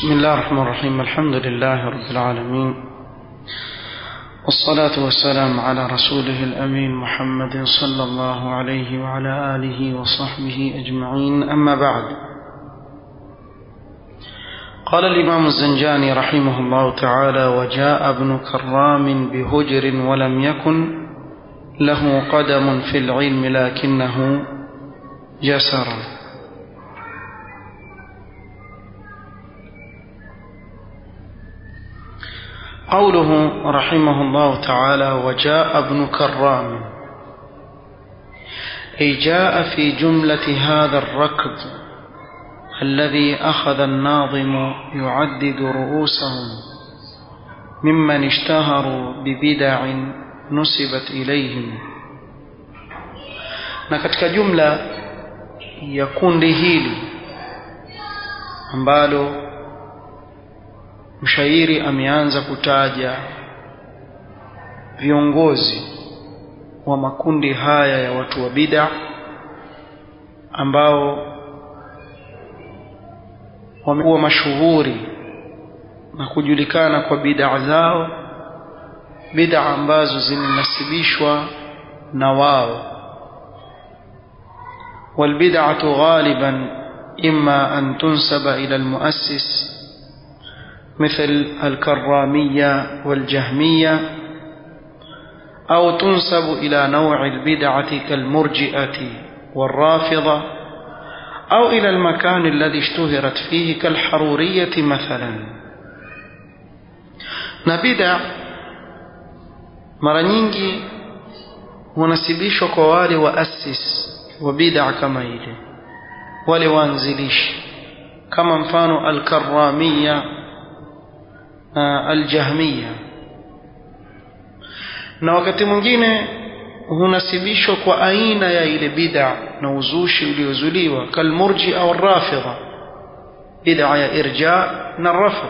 بسم الله الرحمن الرحيم الحمد لله رب العالمين والصلاة والسلام على رسوله الأمين محمد صلى الله عليه وعلى آله وصحبه أجمعين أما بعد قال الإمام الزنجاني رحمه الله تعالى وجاء ابن كرام بهجر ولم يكن له قدم في العلم لكنه جسر قوله رحمه الله تعالى وجاء ابن كرام أي جاء في جملة هذا الركب الذي أخذ الناظم يعدد رؤوسهم ممن اشتهروا ببدع نسبت إليهم na katika jumla ya kundi hili ambalo mshairi ameanza kutaja viongozi wa makundi haya ya watu wa bid'a ambao wamekuwa mashuhuri na kujulikana kwa bid'a zao bid'a ambazo zinasibishwa na wao والبدعة غالبا إما أن تنسب إلى المؤسس مثل الكرامية والجهمية أو تنسب إلى نوع البدعة كالمرجئة والرافضة أو إلى المكان الذي اشتهرت فيه كالحرورية مثلا نبدع mara nyingi hunasibishwa kwa wale waasis wa bid'a kama ile wale waanzilishi kama mfano al-karramia al-jahmiya na wakati mwingine hunasibishwa kwa aina ya ile bid'a na uzushi uliozuliwa kalmurji au rafidha bid'a ya irja na rafd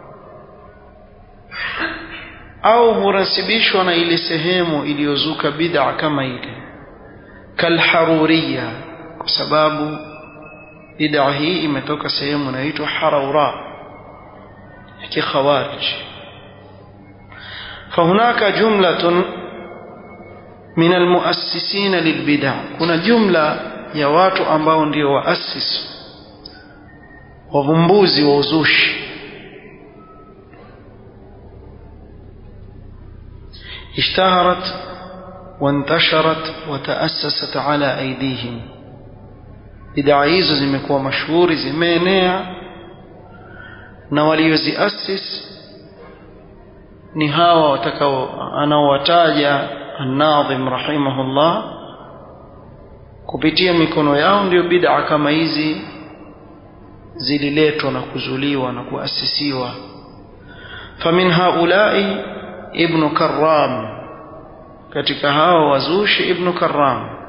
au hunasibishwa na ile sehemu iliyozuka bid'a kama ile kalharuriya kwa sababu bid'a hii imetoka sehemu inaitwa haraura ya kikhawarij فهناك جملة من المؤسسين للبدع kuna jumla ya watu ambao ndio waasisi wavumbuzi wa uzushi اشتهرت وانتشرت وتأسست على أيديهم bid'a hizo zimekuwa mashuhuri zimeenea na walioziasis ni hawa watakao anaowataja an-Nadhim rahimahullah kupitia mikono yao ndio bid'a kama hizi zililetwa na kuzuliwa na kuasisiwa famin haulai ibn Karram katika hao wazushi ibn Karram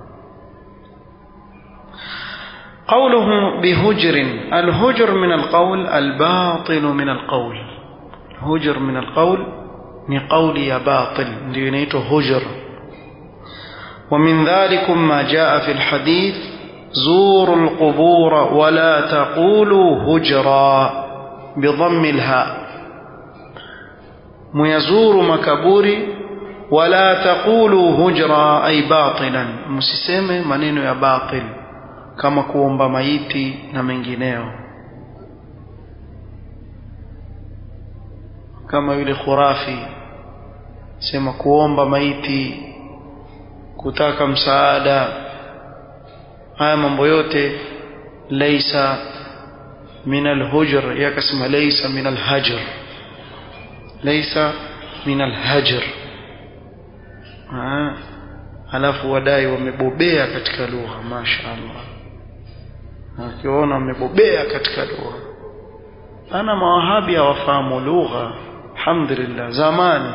قوله بهجر الهجر من القول الباطل من القول هجر من القول ni قولي يا باطل ndio inaitwa hujr ومن ذلك ما جاء في الحديث زوروا القبور ولا تقولوا هجرا بضم الهاء ميزور مكبوري ولا تقولوا هجرا أي باطلا msiseme maneno ya batil kama kuomba maiti na mengineo kama yule khurafi sema kuomba maiti kutaka msaada haya mambo yote laisa min alhujr yakasema laisa min alhajr laisa min alhajr halafu wadai wamebobea katika lugha masha Allah akiona wamebobea katika lugha ana mawahabi hawafahamu lugha alhamdulillah zamani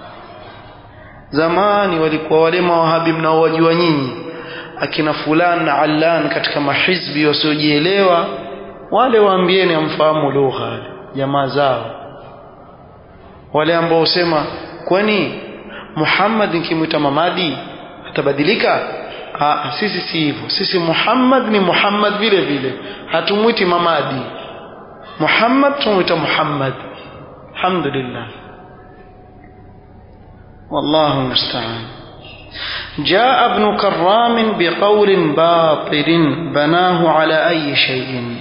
zamani walikuwa wale mawahabi mnaowajua nyinyi akina fulan na allan katika mahizbi wasiojielewa wale waambieni amfahamu lugha jamaa zao wale ambao husema kwani Muhammad nikimwita mamadi atabadilika ah sisi si hivyo sisi Muhammad ni Muhammad vile vile hatumwiti mamadi Muhammad tumuita Muhammad alhamdulillah والله المستعان جاء ابن كرام بقول باطل بناه على أي شيء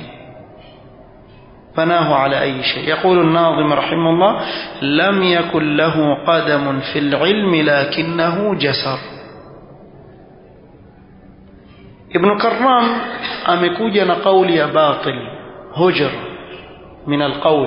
بناه على أي شيء يقول الناظم رحمه الله لم يكن له قدم في العلم لكنه جسر ابن كرام amekuja na kauli ya batil hujr min alqaul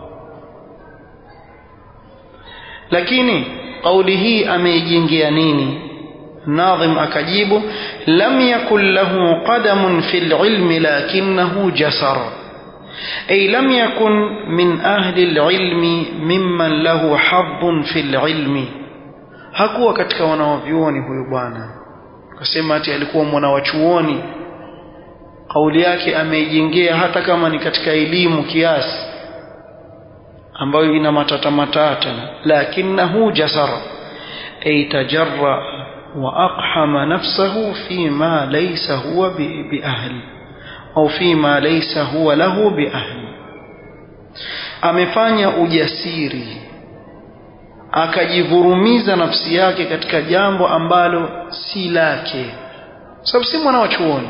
lakini kauli hii ameijengea nini nadhim akajibu lam yakun lahu qadamun fil ilmi lakinahu jasar ay lam yakun min ahli alilmi mimman lahu hadhun fil ilmi hakuwa katika wanawavyuoni huyu bwana akasema ati alikuwa mwana wa chuoni kauli yake ameijengea hata kama ni katika elimu kiasi ambayo ina matata matata lakinahu jasara ay tajarra wa aqhama nafsahu fima laysa huwa biahli au fima laysa huwa lahu biahli amefanya ujasiri akajivurumiza nafsi yake katika jambo ambalo si lake sababu si mwana wa chuoni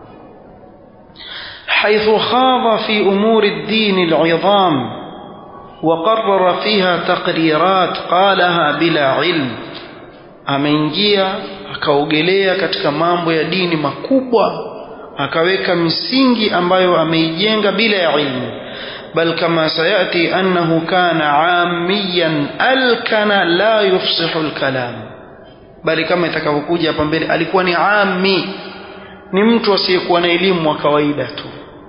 حيث خاض في أمور الدين العظام وقرر فيها تقريرات قالها بلا علم ameingia akaogelea katika mambo ya dini makubwa akaweka misingi ambayo ameijenga bila ya ilmu bal kama sayati annahu kana amiyan alkana la yufsihu alkalam bali kama itakavyokuja hapa mbele alikuwa ni ami ni mtu asiyekuwa na elimu wa kawaida tu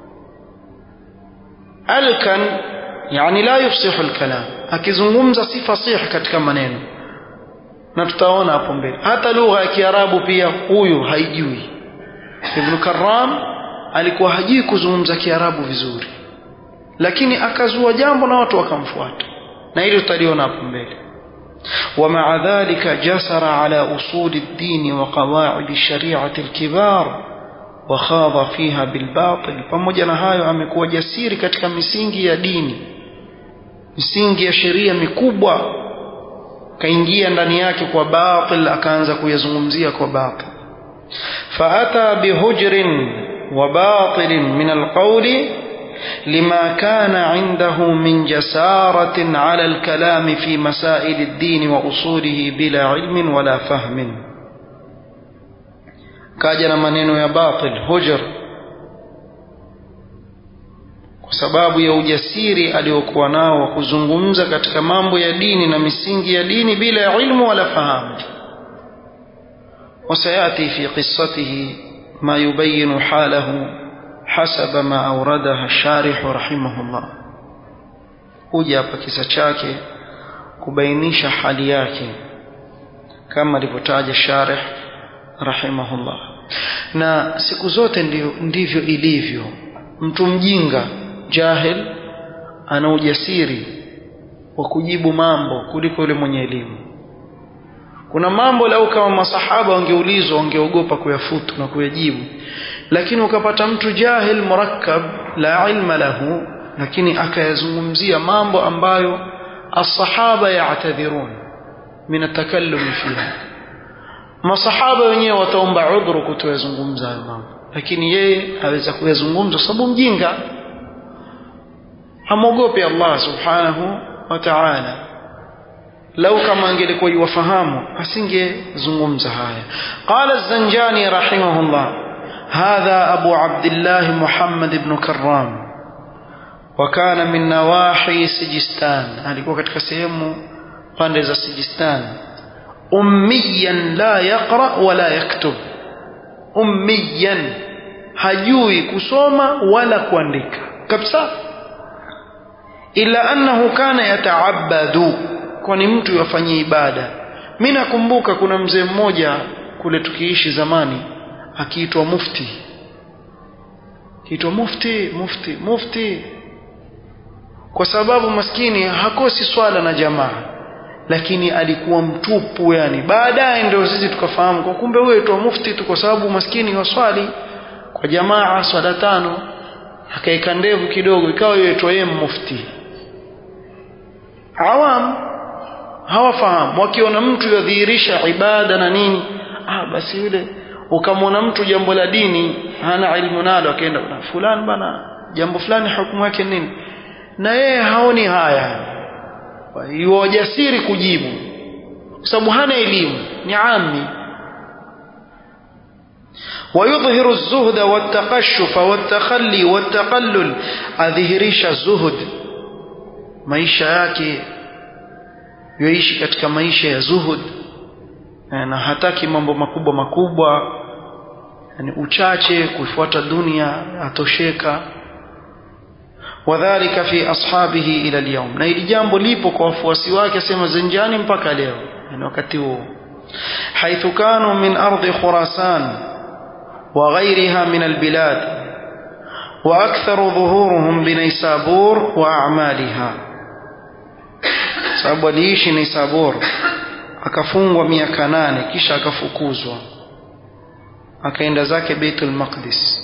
alkan yani la yufsihu alkalam akizungumza si fasihi katika maneno na tutaona hapo mbele hata lugha ya kiarabu pia huyu haijui ibn karram alikuwa hajui kuzungumza kiarabu vizuri lakini akazua jambo na watu wakamfuata na hilo tutaliona hapo mbele ومع ذلك جسر على أصول الدين وقواعد الشريعة الكبار وخاض فيها بالباطل pamoja na hayo amekuwa jasiri katika misingi ya dini misingi ya sheria mikubwa kaingia ndani yake kwa batil akaanza kuyazungumzia kwa batil faata bihujrin wa batilin min alqawli لما كان عنده من جسارة على الكلام في مسائل الدين وأصوله بلا علم ولا فهم كاجنا منين يا باطل هجر kwa sababu ya ujasiri aliokuwa nao wa kuzungumza katika mambo ya dini na misingi ya dini bila ya ilmu wala fahamu وسيأتي في قصته ما يبين حاله حسب ما أوردها الشارح رحمه الله kuja hapa kisa chake kubainisha hali yake kama alivyotaja sharih rahimahullah na siku zote ndio, ndivyo ilivyo mtu mjinga jahil ana ujasiri wa kujibu mambo kuliko yule mwenye elimu kuna mambo lau kama masahaba wangeulizwa wangeogopa kuyafutu na kuyajibu lakini ukapata mtu jahil murakkab la ilma lahu lakini akayazungumzia mambo ambayo asahaba ya'tadhirun min atakallum fiha masahaba wenyewe wataomba udhuru kutoyazungumza hayo mambo lakini yeye aweza kuyazungumza sababu mjinga hamwogopi Allah subhanahu wa ta'ala lau kama angelikuwa yuwafahamu asingezungumza haya qala az-zanjani rahimahullah hadha abu abdullah muhammad ibn karram وكان من نواحي سجستان alikuwa katika sehemu pande za Sijistan ummiyan la yaqra wala yaktub ummiyan hajui kusoma wala kuandika kabisa ila annahu kana yataabadu kwani mtu yafanyia ibada mimi nakumbuka kuna mzee mmoja kule tukiishi zamani akiitwa mufti kiitwa mufti mufti mufti kwa sababu maskini hakosi swala na jamaa lakini alikuwa mtupu yani baadaye ndio sisi tukafahamu kwa kumbe huyo aitwa mufti tu kwa sababu maskini waswali kwa jamaa swala tano akaeka ndevu kidogo ikawa yoitwa yeye mufti awam hawafahamu wakiona mtu yadhihirisha ibada na nini ah basi yule ukamwona mtu jambo la dini hana ilmu nalo akaenda na fulani bana jambo fulani hukumu yake nini na yeye haoni haya yuwajasiri kujibu kwa sababu hana elimu ni ami ويظهر الزهد والتقشف والتخلي والتقلل أظهريش الزهد maisha yake yoishi katika maisha ya zuhud na hataki mambo makubwa makubwa yani uchache kuifuata dunia atosheka wadhalika fi ashabihi ila alyawm na ili jambo lipo kwa wafuasi wake asema zenjani mpaka leo yani wakati huo haithu kanu min ardi khurasan wa ghayriha min albilad wa aktharu dhuhuruhum binaysabur wa a'maliha sababu aliishi Naisabur akafungwa miaka nane kisha akafukuzwa akaenda zake Baitul Maqdis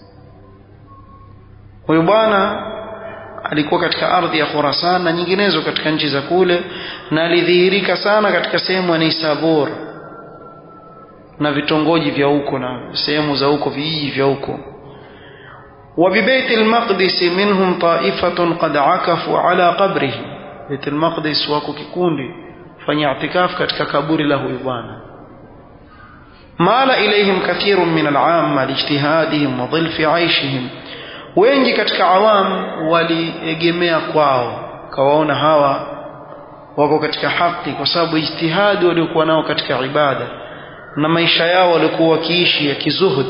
huyu bwana alikuwa katika ardhi ya Khurasan na nyinginezo katika nchi za kule na alidhihirika sana katika sehemu ya Naisabur na vitongoji vya huko na sehemu za huko vijiji vya huko وببيت المقدس منهم طائفة قد عكفوا على قبره بيت المقدس wako kikundi fanya i'tikaf katika kaburi la huyu bwana mala ilayhim kathirun min al'amma lijtihadihim wa dhilfi 'aishihim wengi katika awam waliegemea kwao kawaona hawa wako katika haki kwa sababu ijtihadi waliokuwa nao katika ibada na maisha yao walikuwa wakiishi ya kizuhud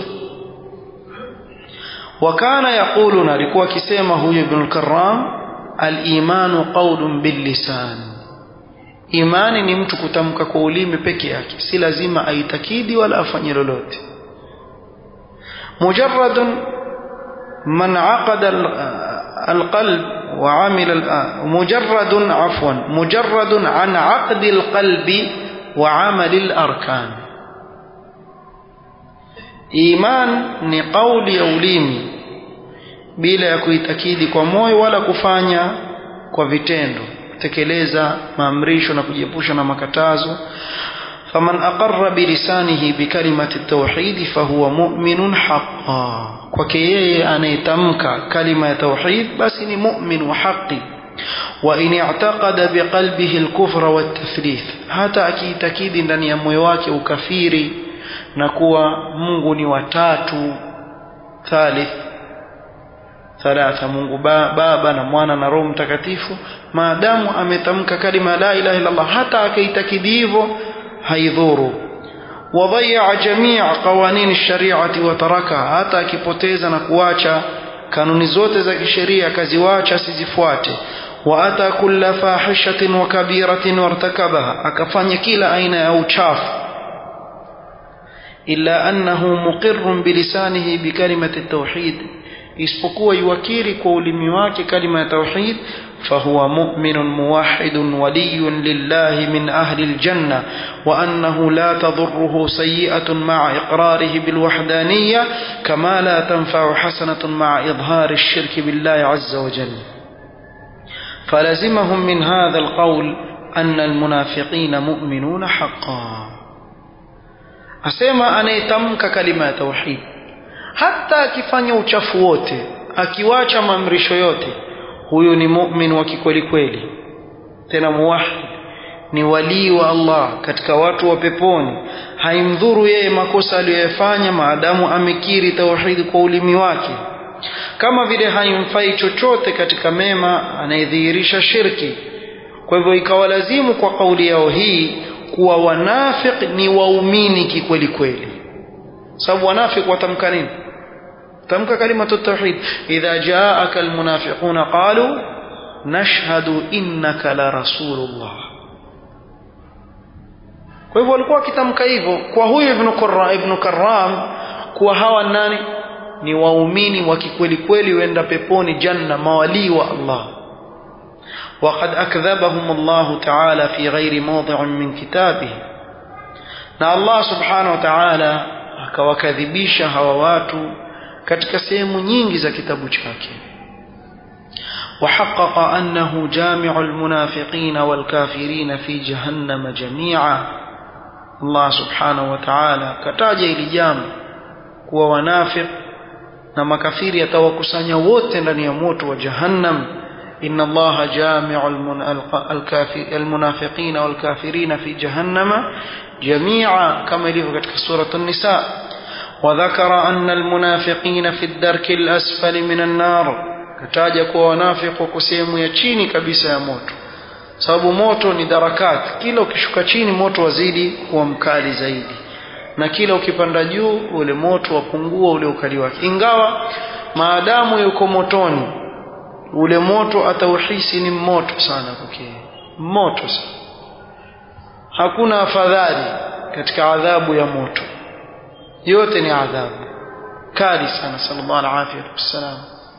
wakana yaquluna alikuwa akisema huyu ibn al-Karram al-imanu qawlun bil-lisan imani ni mtu kutamka kwa ulimi peke yake si lazima aitakidi wala afanye lolote mujarradun man aqada al-qalb wa amila mujarradun afwan mujarradun an aqdi al-qalbi wa amali al-arkan iman ni kauli ya ulimi bila ya kuitakidi kwa moyo wala kufanya kwa vitendo kutekeleza maamrisho na kujiepusha na makatazo faman aqarra bilisanihi bikalimati tauhid fahuwa mu'minun haqqan kwake yeye anayetamka kalima ya tauhid basi ni mu'min wa haqi wa in i'taqada biqalbihi al-kufra wat-tathlith hata akiitakidi ndani ya moyo wake ukafiri na kuwa Mungu ni watatu thalith thalatha Mungu ba, baba na mwana na roho mtakatifu maadamu ametamka kalima la ilaha illa Allah hata akaitakidi hivyo haidhuru wadhaya jamii qawanin shariati wa taraka hata akipoteza na kuacha kanuni zote za kisheria akaziwacha asizifuate wa ata kulla fahishatin wa kabiratin wartakabaha akafanya kila aina ya uchafu إلا أنه مقر بلسانه بكلمة التوحيد isipokuwa yuwakiri kwa ulimi wake kalima ya tauhid fahuwa mu'minun muwahhidun waliyun lillahi min ahli aljanna wa annahu la tadurruhu sayyi'atun ma'a iqrarihi bilwahdaniyya kama la tanfa'u hasanatun ma'a idhari ash-shirk billahi 'azza wa jalla falazimahum min hadha alqawl anna almunafiqina mu'minuna haqqan asema anayetamka kalima ya tauhid hata akifanya uchafu wote akiwacha maamrisho yote huyu ni mu'min wa kikweli kweli tena muwahid ni walii wa Allah katika watu wa peponi haimdhuru yeye makosa aliyoyafanya maadamu amekiri tauhid kwa ulimi wake kama vile haimfai chochote katika mema anayedhihirisha shirki kwa hivyo ikawalazimu kwa kauli yao hii kuwa wanafiq ni waumini kikweli kweli sababu wanafiq watamka nini tamka kalimatu tauhid idha jaaka almunafiquna qalu nashhadu innaka la rasulullah kwa hivyo walikuwa wakitamka hivyo kwa huyu ibn Qurra ibn Karram kuwa hawa nani ni waumini wa kikweli kweli wenda peponi janna mawali wa Allah وقد أكذبهم الله تعالى في غير موضع من كتابه na Allah subhanahu wa ta'ala akawakadhibisha hawa watu katika sehemu nyingi za kitabu chake وحقق أنه جامع المنافقين والكافرين في جهنم جميعا الله سبحانه وتعالى كتاج إلى جامع kuwa wanafiq na makafiri atawakusanya wote ndani ya moto wa jahannam inna allaha jamiu almunafiqina walkafirina fi jahannama jamia kama ilivyo katika surat an-nisa وذكر أن المنافقين في الدرك الأسفل من النار kataja kuwa wanafiq wako sehemu ya chini kabisa ya moto sababu moto ni darakat kila ukishuka chini moto wazidi kuwa mkali zaidi na kila ukipanda juu ule moto wapungua ule ukali wake ingawa maadamu yuko motoni ule moto atauhisi ni moto sana kwake moto sana hakuna afadhali katika adhabu ya moto yote ni adhabu kali sana sallallahu alaihi wasallam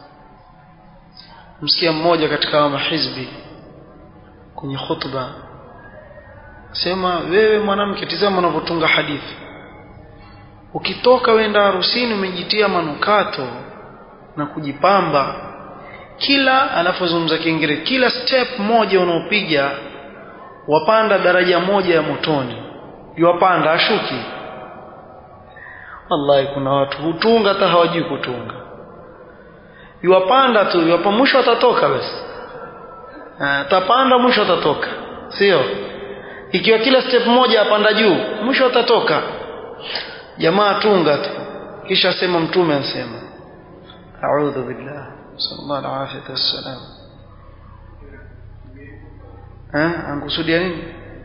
msikia mmoja katika mahizbi kwenye khutba sema wewe mwanamke tizama unavyotunga hadithi ukitoka wenda harusini umejitia manukato na kujipamba kila anapozungumza kiingereza kila step moja unaopiga wapanda daraja moja ya motoni yuwapanda ashuki wallahi kuna watu hutunga hata hawajui kutunga yuwapanda tu yuwapa mwisho atatoka basi atapanda mwisho atatoka sio ikiwa kila step moja apanda juu mwisho atatoka jamaa tunga tu kisha sema mtume ansema a'udhu billah sallallahu alaihi wasallam eh ankusudia nini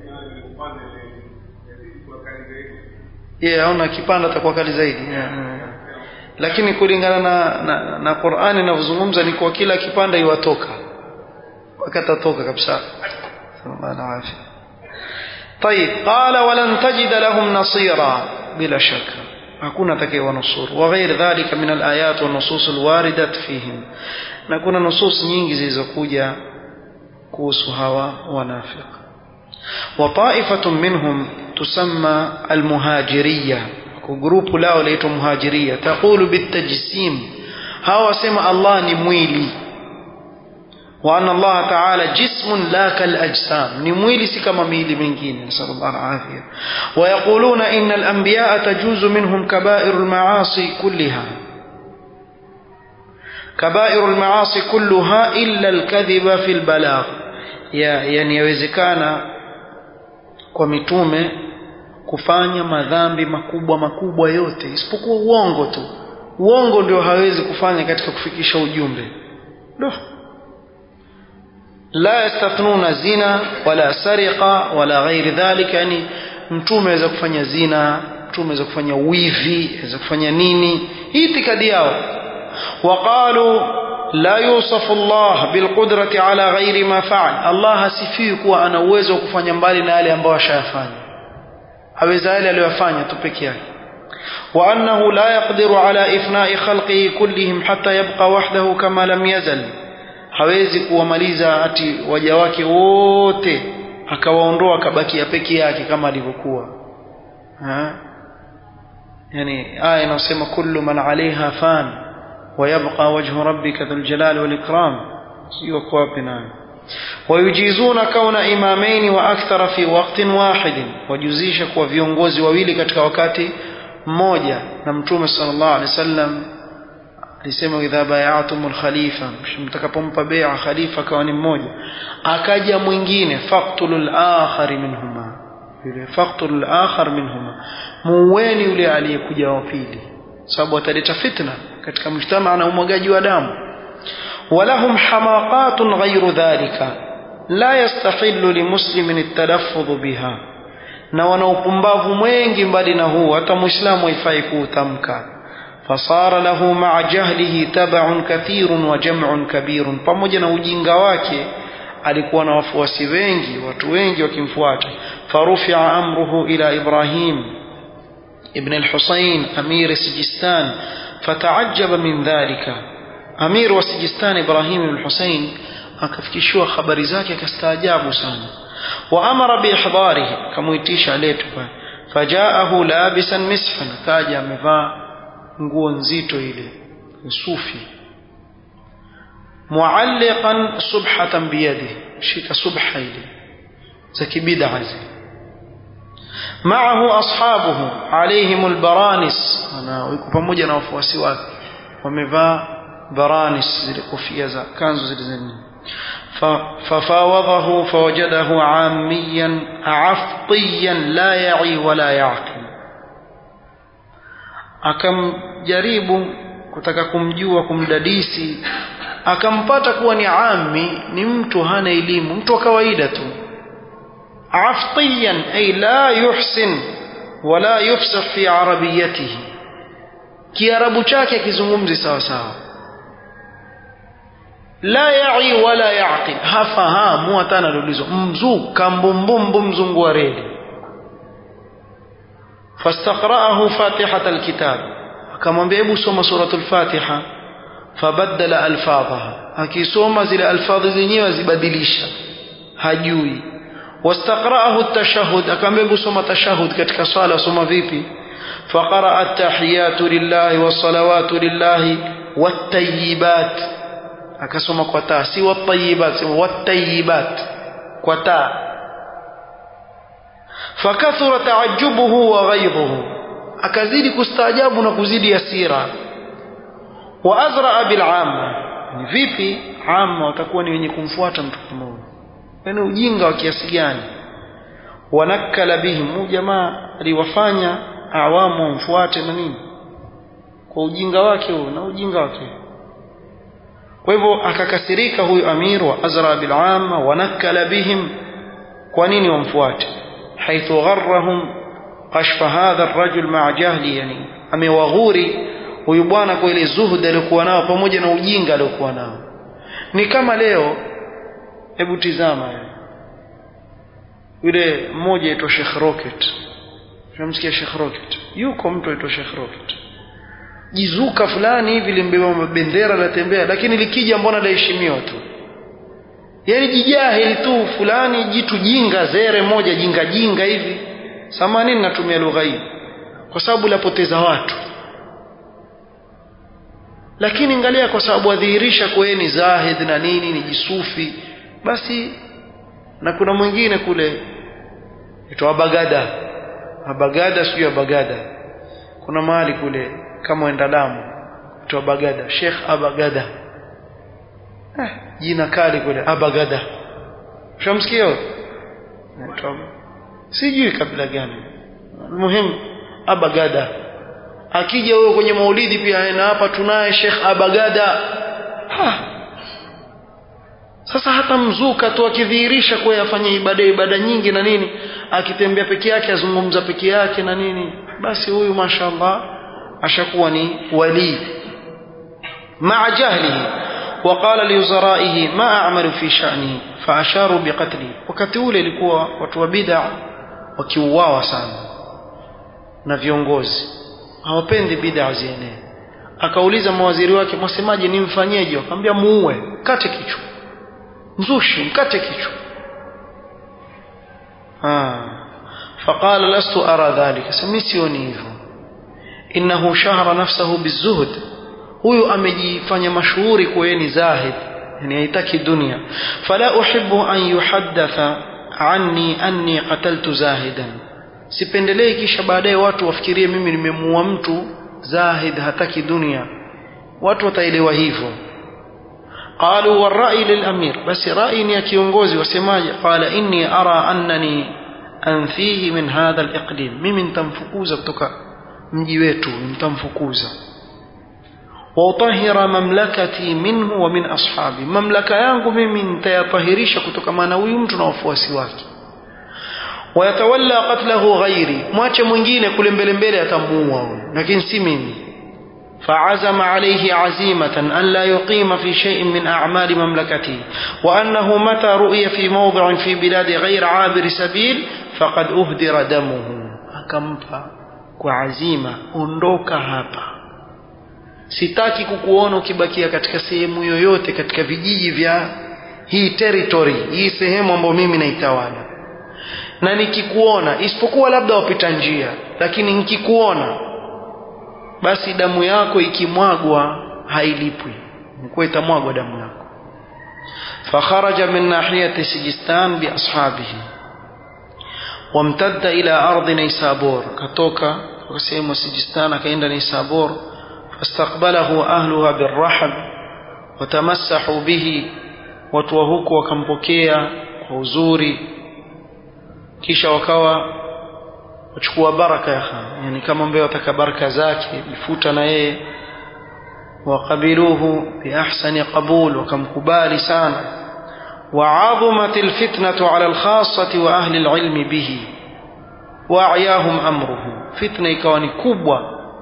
yeye yeah, aona kipanda atakuwa kali zaidi yeah. lakini kulingana na na, na Qur'ani inavyozungumza ni kwa kila kipanda iwatoka wakatatoka kabisa sallallahu alaihi طيب قال ولن تجد لهم نصيرا بلا شك hakuna atakayewanusuru وغير ذلك من الآيات والنصوص الواردة فيهم na kuna nusus nyingi zilizokuja kuhusu hawa wanafiq وطائفة منهم تسمى المهاجرية جروب lao laitwa muhajiria taqulu bitajsim hawa wasema Allah ni mwili وأن الله تعالى جسم لا كالأجسام نمويل سكما ميل مingine نسأل الله العافية ويقولون إن الأنبياء تجوز منهم كبائر المعاصي كلها كبائر المعاصي كلها إلا الكذب في البلاغ يعني يوزكانا kwa mitume kufanya madhambi makubwa makubwa yote isipokuwa uongo tu uongo ndio hawezi kufanya katika kufikisha ujumbe ndio لا يستثنون زنا ولا سرقة ولا غير ذلك يعني mtume aweza kufanya zina mtume aweza kufanya wivi aweza kufanya nini hii itikadi yao waqalu la yusafu Allah bilqudrati ala ghairi ma fa'al Allah hasifiwi kuwa ana uwezo wa kufanya mbali na yale ambayo ashayafanya aweza yale aliyofanya tu peke yake wa annahu la yaqdiru ala ifna'i khalqihi kullihim hatta yabqa wahdahu kama lam yazal hawezi kuwamaliza ati waja wake wote akawaondoa akabakia peke yake kama alivyokuwa yani aya inasema kullu man alaiha fan ويبقى وجه ربك ذو الجلال والإكرام سيوك وابنا ويجيزون كون إمامين وأكثر في وقت واحد وجزيشك وفيونغوزي وويلي katika wakati mmoja na mtume sallallahu alaihi wasallam alisema idha bayatum alkhalifa mtakapompa bai'a khalifa kawa ni mmoja akaja mwingine faqtulul akhar minhuma yule faqtulul akhar minhuma muweni yule aliyekuja wa pili sababu ataleta fitna katika mjtamaa na umwagaji wa damu walahum hamaqatun ghayru dhalika la yastahillu limuslimin at-talaffuz biha na wana upumbavu mwingi mbali na huu hata muislamu haifai kuutamka fasara lahu maa jahlihi tabaun kathirun wa jam'un kabirun pamoja na ujinga wake alikuwa na wafuasi wengi watu wengi wakimfuata farufia amruhu ila ibrahim ibn al-husayn amir sijistan فتعجب من ذلك أمير وسجستان إبراهيم بن الحسين akafikishiwa habari zake akastaajabu sana waamara biihdarihi kamuitisha aletwe fajaahu labisan misfan kaja amevaa nguo nzito ile sufi mualliqan subhatan biyadihi shika subha ile za kibid'a zile معه أصحابه عليهم البرانس أنا ويكو pamoja na wafuasi wake wamevaa baranis zile kofia za kanzu zile zenye ففاوضه فوجده عاميا عفطيا لا يعي ولا يعقل akamjaribu kutaka kumjua kumdadisi akampata kuwa ni ami ni mtu hana elimu mtu wa kawaida tu عفطيا أي لا يحسن ولا يفصح في عربيته kiarabu chake kizungumzi sawa sawa la yai wala yaqil hafahamu hata analulizwa mzuka mbumbumbu mzungu wa reli fastaqra'ahu fatihat alkitab akamwambia hebu soma suratul fatiha fabaddala alfadhaha akisoma zile alfadhi zenyewe azibadilisha hajui واستقرأه التشهد أكم بسم تشهد كتك صلاة سم فيبي فقرأ التحيات لله والصلوات لله والطيبات أكسم قتا سوى الطيبات والطيبات قتا فكثر تعجبه وغيظه أكزيد كستعجاب نكزيد يسيرا وأزرع بالعامة vipi ama watakuwa ni wenye kumfuata mtu kama huyo yani ujinga wa kiasi gani wanakala bihim huyu jamaa aliwafanya awamu wamfuate na nini kwa ujinga wake huo na ujinga wake kwa hivyo akakasirika huyu amir wa azra bil amma wanakala bihim kwa nini wamfuate haithu gharrahum kashfa hadha ar-rajul ma'a jahli yani amewaghuri huyu bwana kwa ile zuhud aliyokuwa nao pamoja na ujinga aliyokuwa nao ni kama leo hebu tizama yule mmoja aitwa Sheikh Rocket tunamsikia Sheikh Rocket yuko mtu aitwa Sheikh Rocket jizuka fulani hivi limbeba bendera latembea lakini likija mbona laheshimiwa tu yani jijahili tu fulani jitu jinga zere moja jinga jinga hivi samanini natumia lugha hii kwa sababu lapoteza watu lakini angalia kwa sababu adhihirisha kwa ni zahid na nini ni jisufi basi na kuna mwingine kule itwa Bagada Bagada sio Bagada kuna mahali kule kama enda damu itwa Bagada Sheikh Abagada eh, jina kali kule Abagada shamsikia sijui kabila gani muhimu Abagada akija huyo kwenye maulidi pia na hapa tunaye Sheikh Abagada ha sasa hata mzuka tu akidhihirisha kuwa afanye ibada ibada nyingi na nini akitembea peke yake azungumza peke yake na nini basi huyu mashallah ashakuwa ni wali مع جهله وقال لوزرائه ما أعمل في شأنه فأشاروا بقتله wakati ule ilikuwa watu wa bid'a wakiuawa sana na viongozi hawapendi bid'a zienee akauliza mawaziri wake mwasemaje nimfanyeje akamwambia muue kate kichwa mzushi mkate kichwa فقال لست أرى ذلك سميسيوني hivyo إنه شهر نفسه بالزهد huyu amejifanya mashuhuri kuwa ni zahid yani haitaki dunia fala uhibbu an yuhaddatha anni anni qataltu zahidan sipendelei kisha baadaye watu wafikirie mimi nimemuua mtu zahid hataki dunia watu wataelewa hivyo قالوا والرأي للأمير بس رأيني يا كيونغوزي وسماجي قال إني أرى أنني أنفيه من هذا الإقليم ممن تنفكوزا بتوكا مجيويتو من تنفكوزا وأطهر مملكتي منه ومن أصحابي مملكة yangu mimi nitayatahirisha kutokana huyu mtu na wafuasi wake wayatawalla qatlahu ghairi mwache mwingine kule mbele mbele atamuua lakini si mimi فعزم عليه عزيمة أن لا يقيم في شيء من أعمال مملكته وأنه متى رؤي في موضع في بلاد غير عابر سبيل فقد أهدر دمه akampa kwa azima ondoka hapa sitaki kukuona ukibakia katika sehemu yoyote katika vijiji vya hii territory hii sehemu ambayo mimi naitawala na nikikuona isipokuwa labda wapita njia lakini nikikuona basi damu yako ikimwagwa hailipwi ilikuwa itamwagwa damu yako fakharaja min nahiyati sijistan biashabihi wamtadda ila ardhi naisabur katoka kwa sehemu sijistan akaenda naisabur fastaqbalahu ahluha birrahab watamassahu bihi watu wa huko wakampokea kwa uzuri kisha wakawa wachukua baraka ya khan yani kama ambaye wataka baraka zake ifuta na yeye waqabiluhu biahsani qabul wakamkubali sana وعظمت الفتنة على الخاصة وأهل العلم به وأعياهم أمره فتنة إكواني كبوة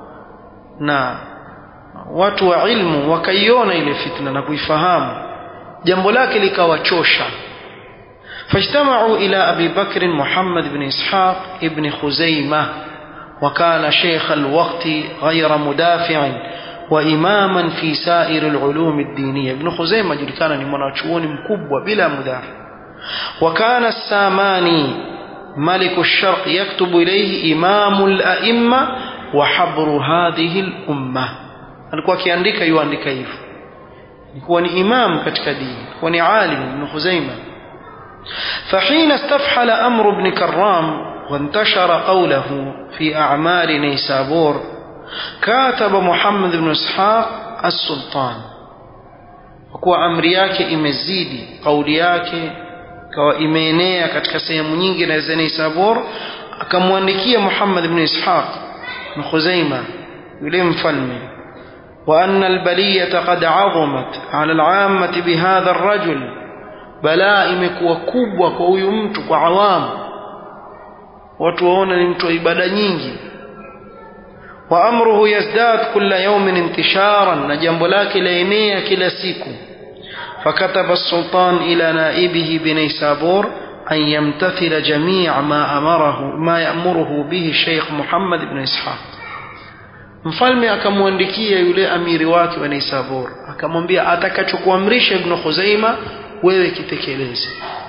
na watu wa ilmu wakaiona ile fitna na kuifahamu jambo lake likawachosha فاجتمعوا إلى أبي بكر محمد بن إسحاق ابن خزيمة وكان شيخ الوقت غير مدافع وإماما في سائر العلوم الدينية ابن خزيمة جل كان لمناچون مكبوة بلا مدافع وكان الساماني ملك الشرق يكتب إليه إمام الأئمة وحبر هذه الأمة alikuwa akiandika yuandika hivyo alikuwa ni imam katika dini alikuwa ni alim ibn Khuzaimah فحين استفحل أمر بن كرام وانتشر قوله في أعمال نيسابور كاتب محمد بن إسحاق السلطان وكوا أمر yake imezidi kauli yake kawa imeenea katika sehemu nyingi na za Naisabur akamwandikia Muhammad ibn Ishaq na Khuzaima yule mfalme وأن البلية قد عظمت على العامة بهذا الرجل balaa imekuwa kubwa kwa huyu mtu kwa awamu watu waona ni mtu wa ibada nyingi wa amruhu yazdad kulla yawmin intisharan na jambo lake laenea kila siku فكتب السلطان إلى نائبه بنيسابور أن يمتثل جميع ما أمره ما يأمره به الشيخ محمد بن إسحاق mfalme akamwandikia yule amiri wake wa Naisabur akamwambia atakachokuamrisha Ibn Khuzaima wewe kitekeleze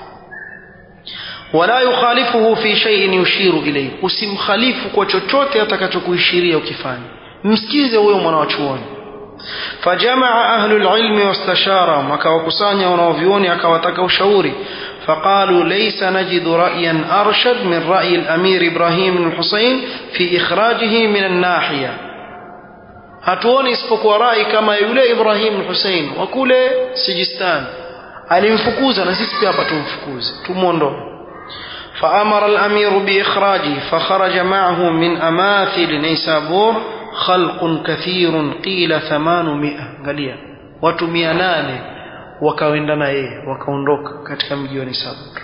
wala yukhalifuhu fi shay'in yushiru ilayhi usimkhalifu kwa chochote atakachokuishiria ukifanya msikize huyo mwana wa chuoni fajamaa ahlu alilmi wastasharahum akawakusanya wanaovioni akawataka ushauri فقالوا ليس نجد رأيا أرشد من رأي الأمير إبراهيم بن الحسين في إخراجه من الناحية hatuoni isipokuwa rai kama yule Ibrahim Hussein wa kule Sijistan alimfukuza na sisi pia hapa tumfukuze tumuondoe فأمر الأمير بإخراجه فخرج معه من أماثل نيسابور خلق كثير قيل ثمانمائة قاليا watu mia nane wakaenda na yeye wakaondoka katika mji wa Nisabur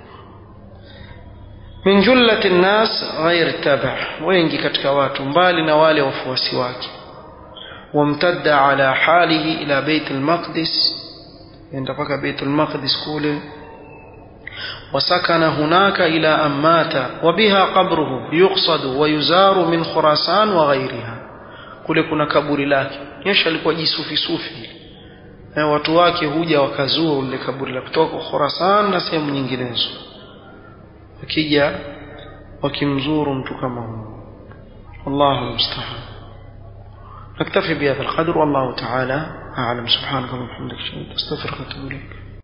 min jullati nnas ghair taba wengi katika watu mbali na wale wafuasi wake wamtadda ala halihi ila bait almaqdis enda mpaka bait almaqdis kule وسكن هناك إلى أن مات وبها قبره يقصد ويزار من خراسان وغيرها kule kuna kaburi lake nyesha alikuwa jisufi sufi na watu wake huja wakazua ule kaburi la kutoka Khurasan na sehemu nyinginezo wakija wakimzuru mtu kama huyo wallahu musta'an نكتفي بهذا القدر والله تعالى أعلم سبحانك اللهم وبحمدك أستغفرك وأتوب إليك